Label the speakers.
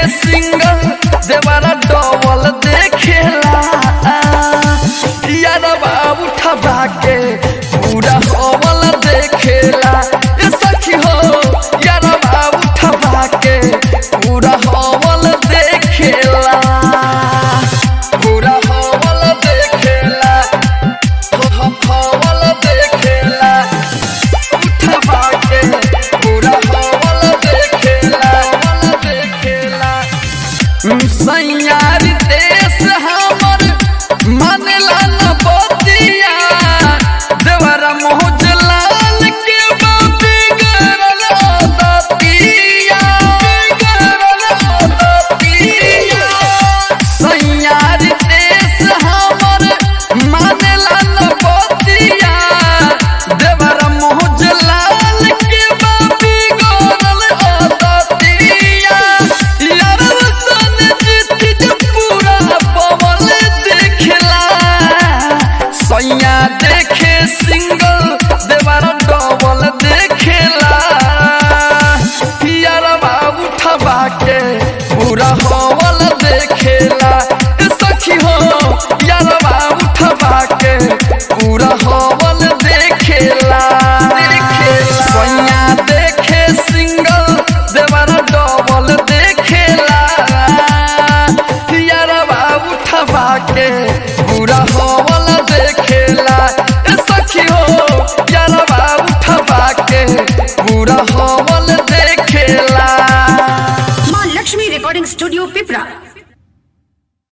Speaker 1: single देवारा double देखेला यार बाबू ठबा के पूरा हवल देखेला ए सखी हो यार बाबू ठबा के पूरा हवल देखेला पूरा हवल देखेला हो हो हवल देखेला उठबा के पूरा हवल देखेला हवल देखेला सैयारी देश हमर मानेला न बतिया देवरा मोहज लाल के बाबी गरल दतिया गरल दतिया सैयारी देश हमर मानेला न बतिया देवरा मोहज लाल के बाबी गरल दतिया यार सन जीत पूरा पवन देखला सैया देखे सिंगल देवार डबल देखेला यार बाबू ठबा के पूरा हवल देखेला ए सखी हो यार बाबू ठबा के पूरा हवल देखेला देखेला सैया देखे सिंगल देवार डबल देखेला यार बाबू ठबा के पूरा हवल देखेला ए सखी हो यार बाबू ठबा के पूरा हवल देखेला
Speaker 2: माँ लक्ष्मी रिकॉर्डिंग स्टूडियो पिपरा